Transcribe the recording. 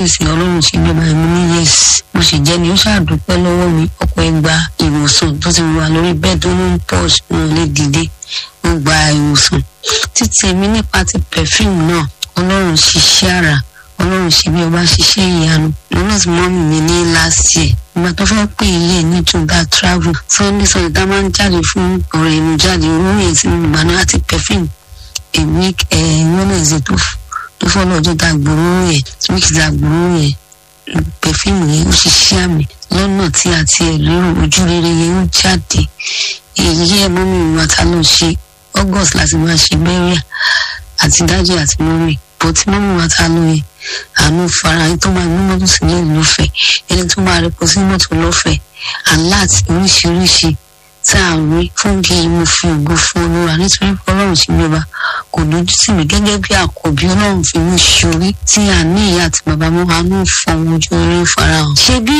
pèsè ọlọ́run ṣe bí ọba mi ní yẹ́sì mo sì jẹ́ ni ó ṣàdúpẹ́ lọ́wọ́ mi ọkọ̀ ẹgbà ìwòsàn tó ti wà lórí bẹ́ẹ̀ tó ń pọ̀ wọn lè dìde ó gba ìwòsàn títí èmi nípa ti perfume náà ọlọ́run ṣiṣẹ́ àrà ọlọ́run ṣe bí ọba ṣiṣẹ́ ìyanu lọ́nà tí mọ́mì mi ní last year ìgbà tó fẹ́ pè ilé ní tùgbà travel sunday sunday tá a máa ń jáde fún ọ̀rẹ́ inú jáde owó yẹn tí mo gbà náà àti perfume èmi wednesday tó tó fọ́lọ́ ọjọ́ tá a gbòòrò yẹn week tá a gbòòrò yẹn perfume yẹn ó ṣiṣẹ́ àmì lọ́nà tí a ti ẹ̀ lérò ojú rere yẹn ó jáde èyí ẹ̀ mọ́mì wa ta ló ṣe august láti máa ṣe bẹ́ríà àti dájú àti mọ́mì bọ́ tí mọ́mì wa ta ló yẹ àánú fara ẹni tó máa gbé mọ́tò sílẹ̀ lọ́fẹ̀ẹ́ ẹni tó máa rẹpọ̀ sí mọ́tò lọ́fẹ̀ẹ́ aláàtì oríṣiríṣi tá a rí fún kí mo fi ògo fún olúwa nítorí pé ọlọ́run sí mi ọba kò lójú tì mí gẹ́gẹ́ bí àkọ́bí ọlọ́run fi mí ṣorí tí a ní ìyá àti bàbá mọ́ àánú fọwọ́n ojú orí farahàn. ṣé bí